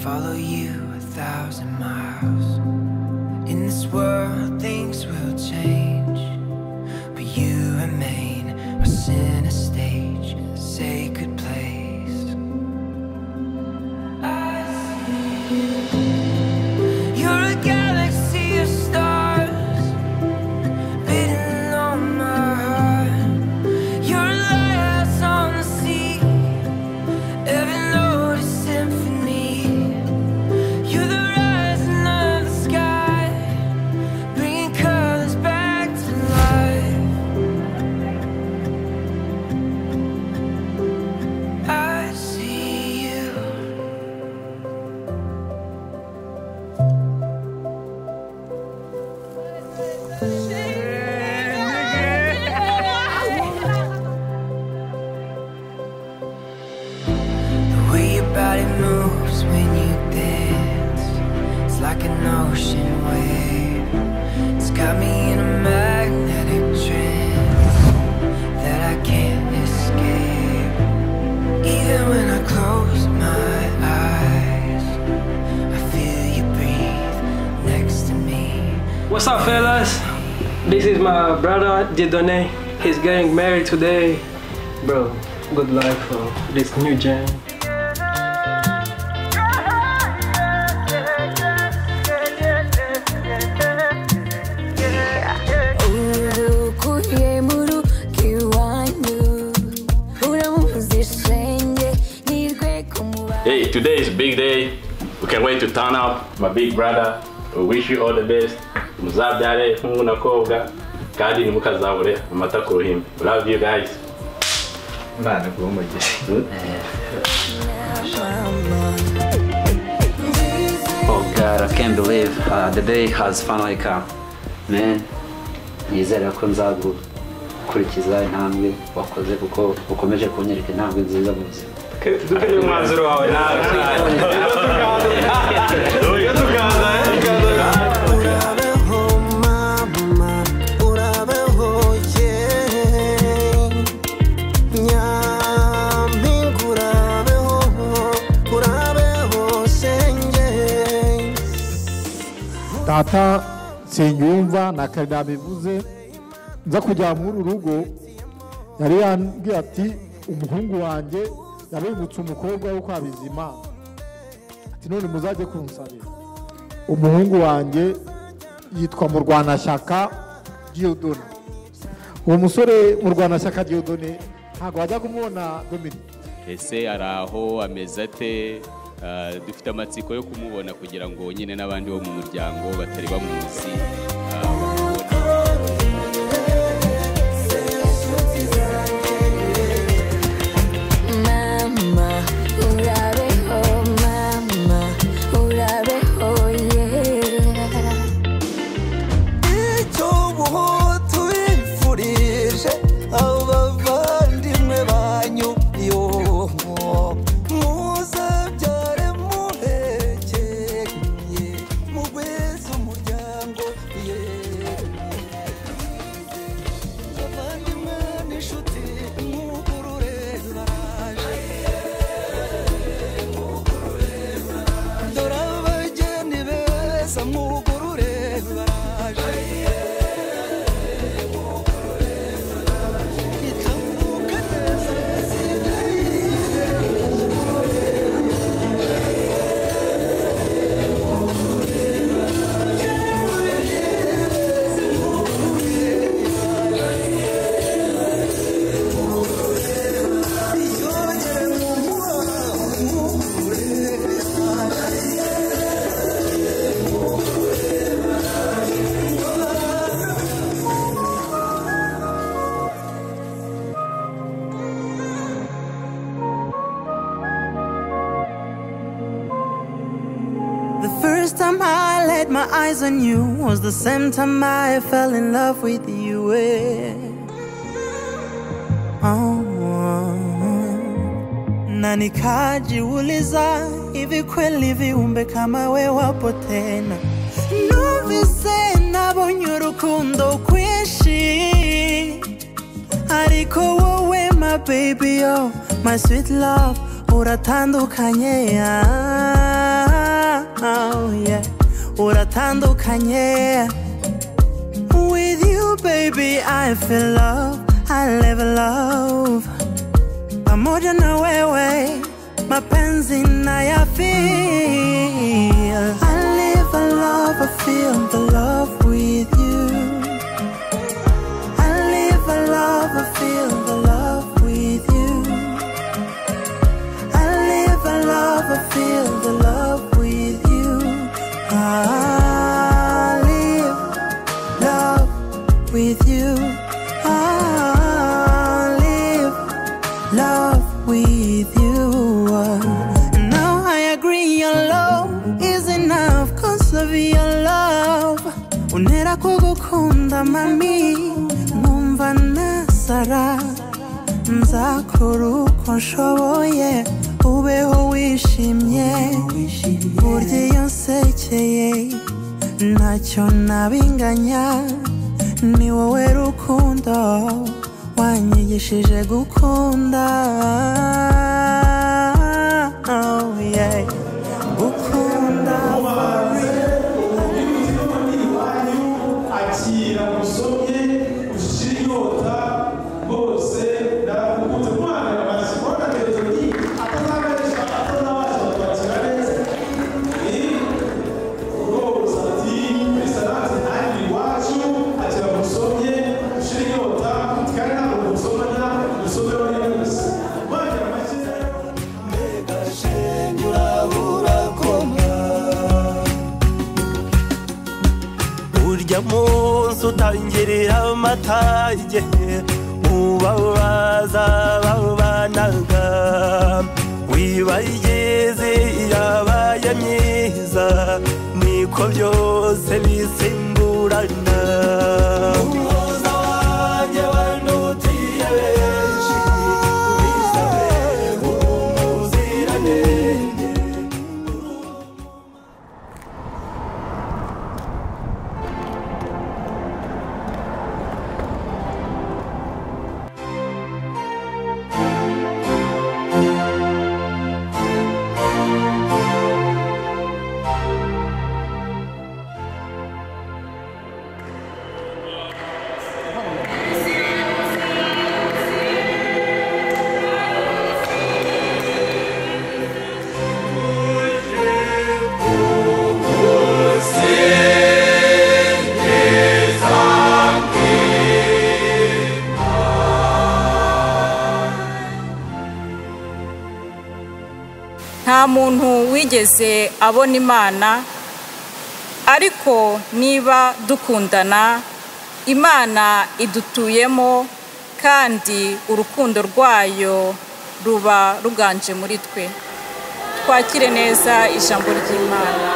follow you a thousand miles. In this world, things will change, but you remain a center stage, a sacred place. I see you. You're a galaxy of stars, beating on my heart. You're a lighthouse on the sea, every note is symphony. You're the rising of the sky, bringing colors back to life. I see you. The way your body moves when you dance, it's like an ocean wave. It's got me in a magnetic trance that I can't escape. Even when I close my eyes, I feel you breathe next to me. What's up, fellas? This is my brother Jedone. He's getting married today. Bro, good luck for this new jam. urukuye mu rugi wanyu uramuzishenge nirwe kumuba Hey, today is big day. We can't wait to turn up. My big brother, we wish you all the best. Muzabyare nk'umwunakobwa kandi ntimukazabure amata ku ruhimbi. Love you guys. Imana iguhe umugisha. Oh God, I can't believe uh, the day has finally come. Man, nizera ko nzagukurikiza intambwe wakoze kuko ukomeje kunyereka intambwe nziza mu buzima. Dufite umwanzuro wawe nawe. urabeho mama urabeho yeee nyampinga urabeho urabeho shenge data sinyumva na kare nabivuze nza kujya muri uru rugo yari yambwiye ati umuhungu wanjye yabengutse umukobwa wo kwa bizimana ati none muzajye kunsabira umuhungu wanjye yitwa murwanashyaka diyodone uwo musore murwanashyaka diyodone ntabwo wajya kumubona dominike ese ari aho ameze ate Ah, dufite amatsiko yo kumubona kugira ngo nyine n'abandi bo mu muryango batari bamuzi ah, bamubone. mama urabeho mama urabeho yeah icyo ubu tubifurije abavandimwe banyu yo muzabyare muhekeye mugweze umuryango ye abavandimwe n'inshuti mwugurure baraje dore abageni beza mwugurure baraje itambuka neza isigaye The first time I laid my eyes on you was the same time I fell in love with you. eh. Oh, na nikajiuliza hivi kweli viumbe kama we wapo tena numvise nabonye urukundo kwinshi ariko wowe my baby yo my sweet love uratandukanye ah. oh yeah uratandukanye with you baby i feel love i live love pamoja na wewe mapenzi na ya feel i live a love i feel the love with you i live a love i feel the love with you i live a love i feel the love with you i live love with you i live love with you. And now I agree your love is enough, cause of your love. Unera kugukunda mami, numva nasara. Nzakora uko nshoboye, ubeho wishimye. Burya iyo nsekeye, ntacyo nabinganya. Ni wowe rukundo, wanyigishije gukunda oh, yeah. gukunda akira musomye ushira inyota bose ndakukunze mwana amazi kubona telefoni atazabesha atazabasha kwakira neza ni uroza ati misaranze nanjye iwacu akira musomye ushira inyota kandi ntabwo musomana musomera neza mwakira amazi urya munsi utangirira amatage ubabaza babanaga wibayeze yabaye myiza niko byose bisimburana umuhuza wanjye wandutiye benshi bisabe umuziranenge nta muntu wigeze abona imana ariko niba dukundana imana idutuyemo kandi urukundo rwayo ruba ruganje muri twe twakire neza ijambo ry'imana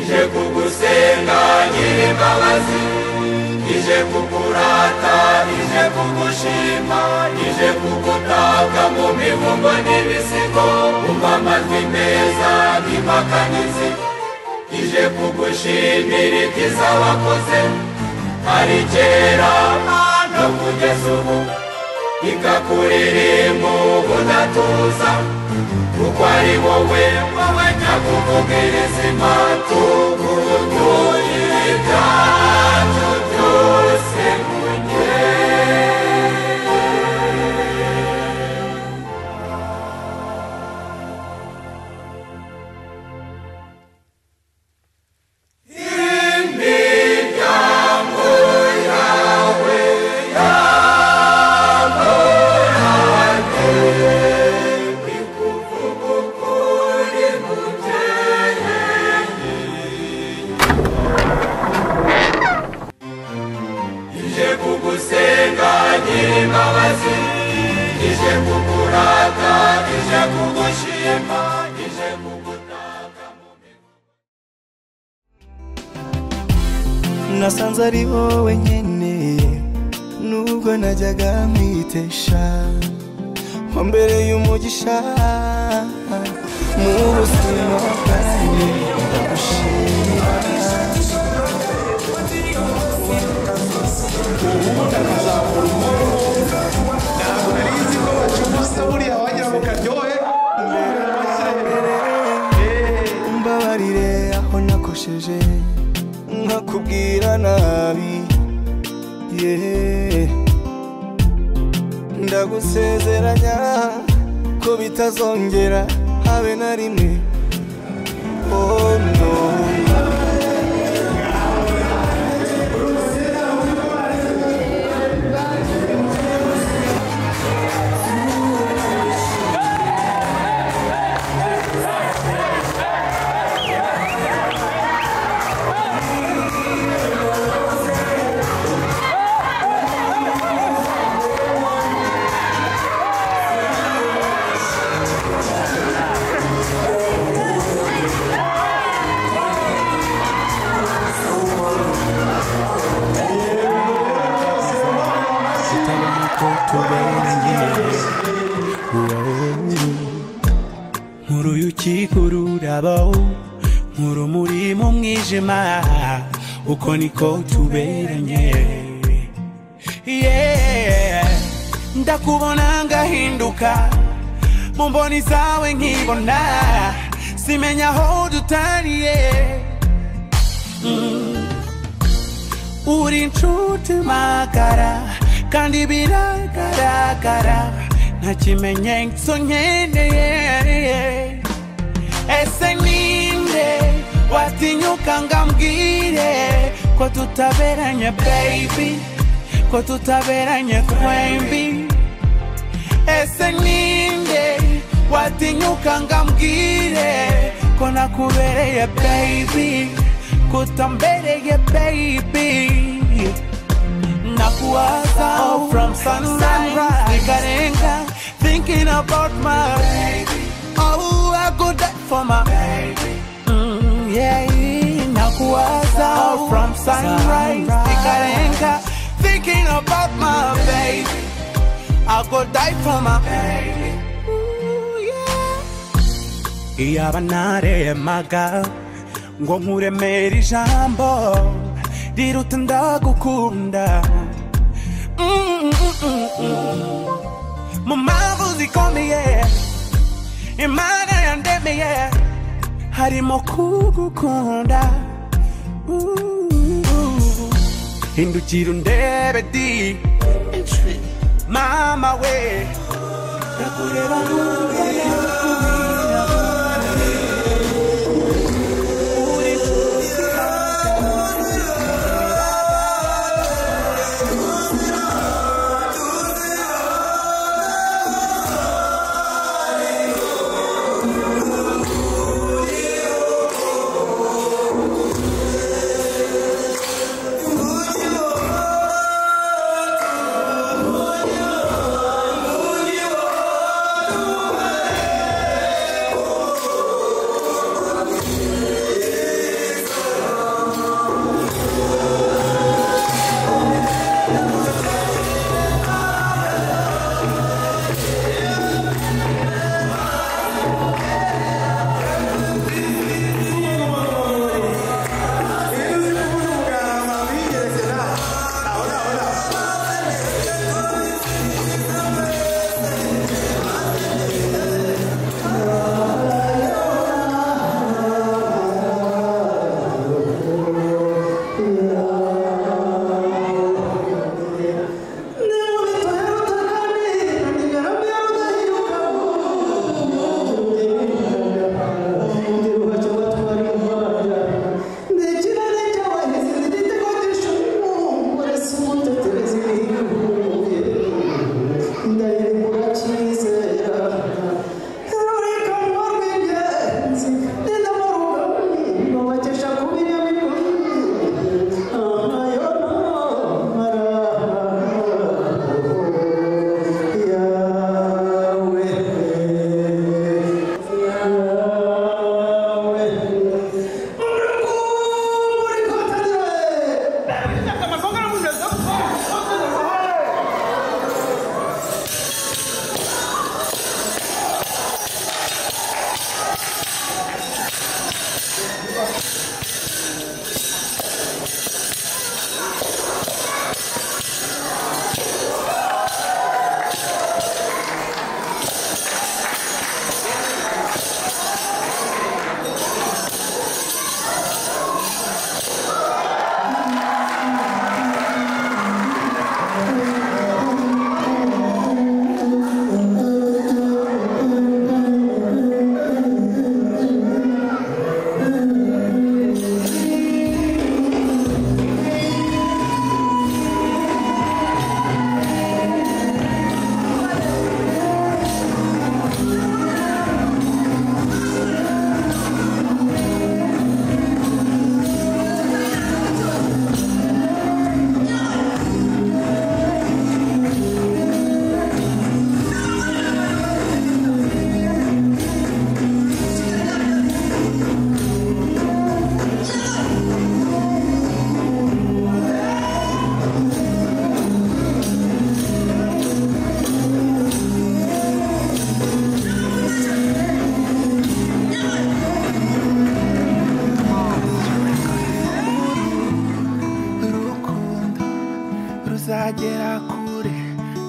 ije kugusenga nyir'imbabazi ije kukurata ije kugushima ije kugutaka mu mibumbo n'ibisigo umva amajwi meza n'impakanizi ije kugushimira ibyiza wakoze ari kera no kugeza ubu ikakuririmba ubudatuza kuko ari wowe wowe nyakuvugiriza impatu urukuye byacu byose mu imiryango yawe yakoranye ije kugu yema ije kugutaka nasanze ari wowe nyene nubwo najyaga mwitesha nko mbere y'umugisha mu buzima bwanjye ndagushimira mbabarire aho nakosheje nkakubwira nabi yeah. ndagusezeranya ko bitazongera habe na rimwe oh no utabona ko tuberanye wowe uruyuki rurabaho nk'urumuri mu mwijima uko niko tuberanye Yeah. ndakubona ngahinduka mu mboni zawe nkibona simenya aho dutariye Mm. uri inshuti magara kandi biragaragara nta kimenyetso nkeneye ese ninde watinyuka ngambwire ko tutaberanye baby ko tutaberanye twembi ese ninde watinyuka ngambwire ko nakubereye baby kutambereye baby nakuwaza oh, from sunrise nikarenga thinking about my baby oh I go die for my baby mm, yeah nakuwaza oh, from sunrise nikarenga thinking about my baby I go die for my baby iyaba naremaga ngo nkuremere ijambo riruta ndagukunda Mm, mm, mm, mm. mu mpamvu zikomeye imana yandemeye harimo kugukunda Ooh. hindukira undebe di mama we ndakureba numva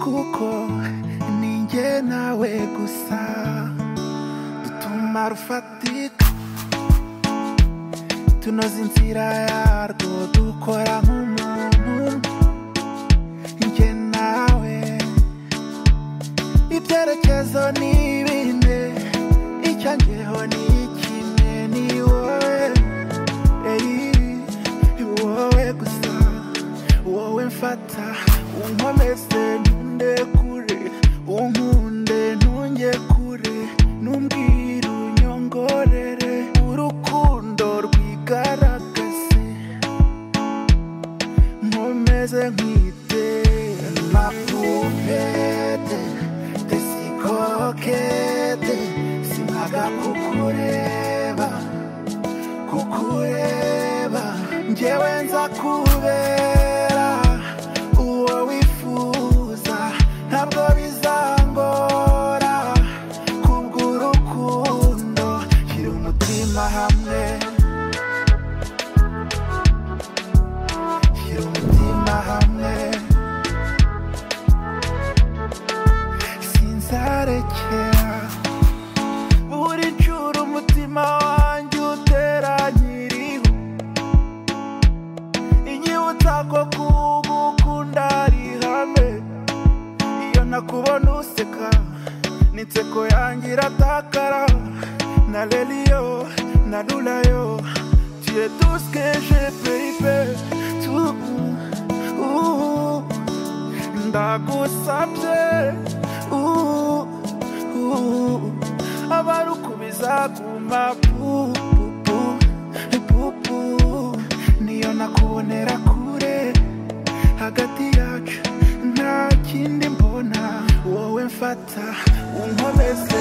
kuko ninjye nawe gusa dutuma rufatika tunoza inzira yarwo dukora nk'umuntu njye nawe ibyerekezo ni bine icyo njyeho ni kimwe ni wowe eyi wowe gusa wowe mfata unkomeze ntunde kure unkunde ntunge kure numbwira unyongorere urukundo rwigaragaze nkomeze nkwite la pupete tesikokete simaga kukureba kukureba njyewe nza kubera uwo wifuza ntabwo bizangora kubw'urukundo shyira umutima hamwe shyira umutima hamwe sinzarekera buri ncuro umutima wanjye utera nyiriho inyibutsa ko kugukunda ari ihame iyo nakubona useka n'inseko yanjye iratakara na reriyo na rurayo tuye tuskeje peipe tu uh, ndagusabye uh, uh, abarukubiza guma pupu pupu niyo nakubonera kure hagati yacu nta kindi mbona wowe mfata unkomeze